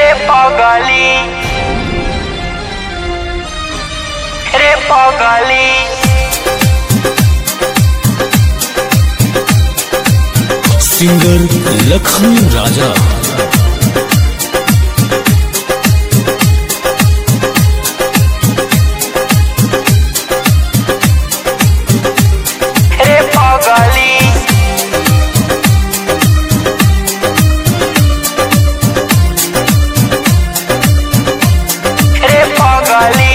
रे पगली रे पगली सिंगर लखन राजा रे पगली रे पगली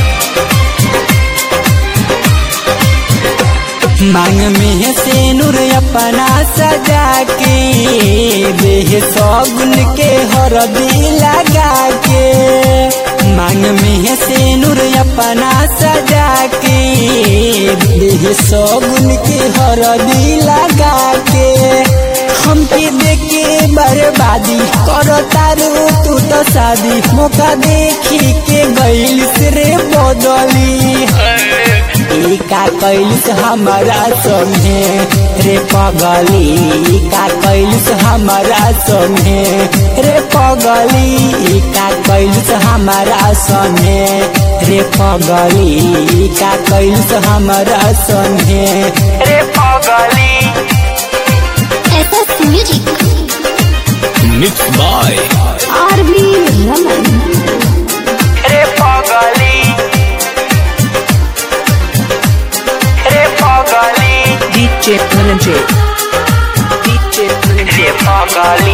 मांग में से नूर अपना सजा के देह सगुन के हरदी लगा के मांग में से नूर अपना सजा के देह सगुन के हरदी लगा के हमके देखे बर्बादी करो तारू तू तो शादी मौका देखी के गईल से रे बदली ई का कैलिस हमारा संगे रे पगली ई का कैलिस हमारा संगे रे पगली ई का कैलिस हमारा संगे रे पगली ई का कैलिस हमारा संगे रे पगली SS Music, mix by RB Raman, रे पगली रे पगली DJ Dhananjay. DJ Dhananjay. रे पगली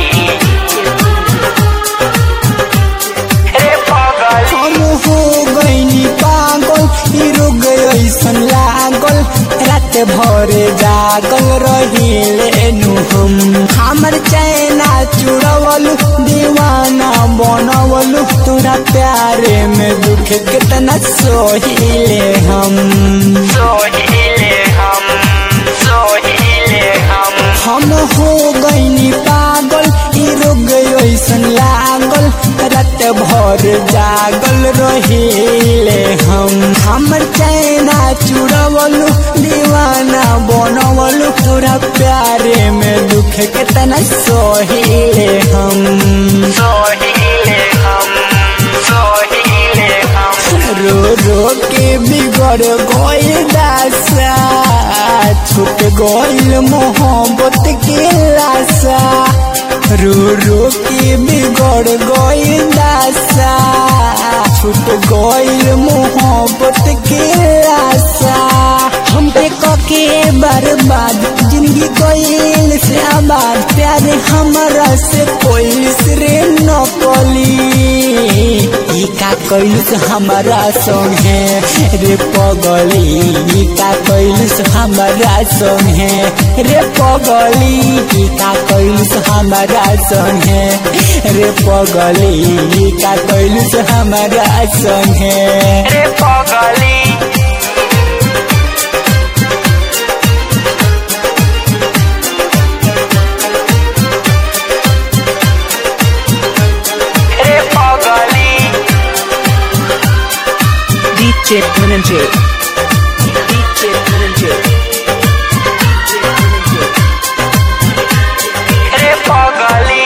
रे पगली हम हो गईनी पागल ई रोग ऐसन लागल रात भर जागल रहिले नु हम हमर चैना चुड़वल दीवाना बनवल तोरा प्यारे में दुख कितना सोहिले हम सोहिले हम सोहिले हम हम हो गईनी पागल ई रोग ऐसन लागल रात भर जागल रहिले हम हमर चैना चुड़वल दीवाना बनवल तोरा प्यारे में दुख कितना सोहिले हम सोहिले हम सोहिले हम रो रो के बिगड़ गइल दासा छूट गइल मोहब्बत के लाशा रो रो के बिगड़ गइल दासा छूट गइल मोहब्बत के लाशा हम पे कके बर्बाद जिंदगी गइल से आबाद प्यार हमारा से कोई रे नकली ई का कैलस हमारा संगे रे पगली ई का कैलस हमारा संगे रे पगली ई का कैलस हमारा संगे रे पगली ई का कैलस हमारा संगे रे पगली रे पगली DJ Dhananjay. DJ Dhananjay. रे पगली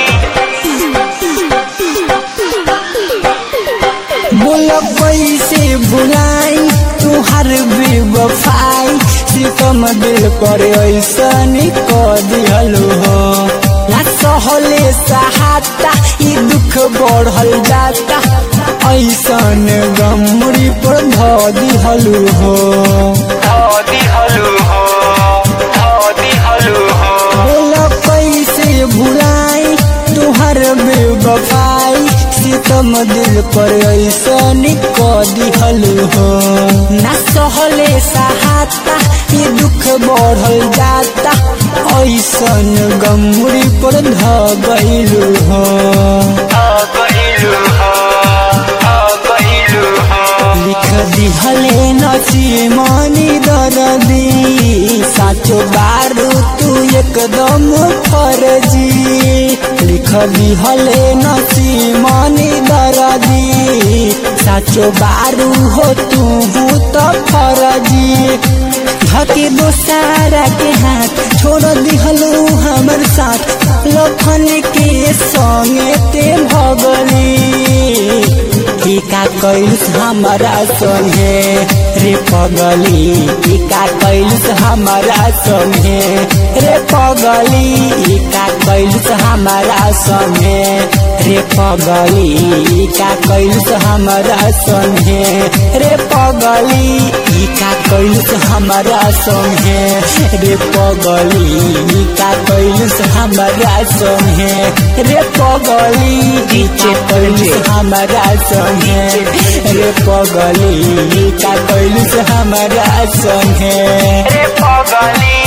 बोल कैसे बुलाई तुहार बेवफाई सितम दिल पर ऐसन क दिहलो हो ना सहले सहाता ई दुख बढ़ल जाता ऐसन गमरी पर ध दिहलो हो धोदी हलू हो धोदी हलू हो बोल कैसे भुलाई तुहर बेवफाई सितम दिल पर ऐसन क दिहलो हो ना सहले सहाता ये दुख बढ़ल जाता ऐसन गमरी पर ध गइलु हो आ गइलू हो आ गइलू हो लिख दिहले नसीमनी दरदी साचो बारू तू एकदम फर्जी लिख दिहले नसीमनी दरदी साचो बारू हो तू तो फर्जी धके दोसारा के हाथ छोड़ दिहलू हमर साथ लखन के संगे ते भगली की का कैलस हमारा संगे रे पगली की का कैलस हमारा संगे रे पगली की का कैलस हमारा संगे रे पगली का कैलस हमारा संगे रे पगली ई का कैलस हमारा संगे रे पगली का कैलस हमारा संगे रे पगली ई का कैलस हमारा संगे रे पगली का कैलस हमारा संगे रे पगली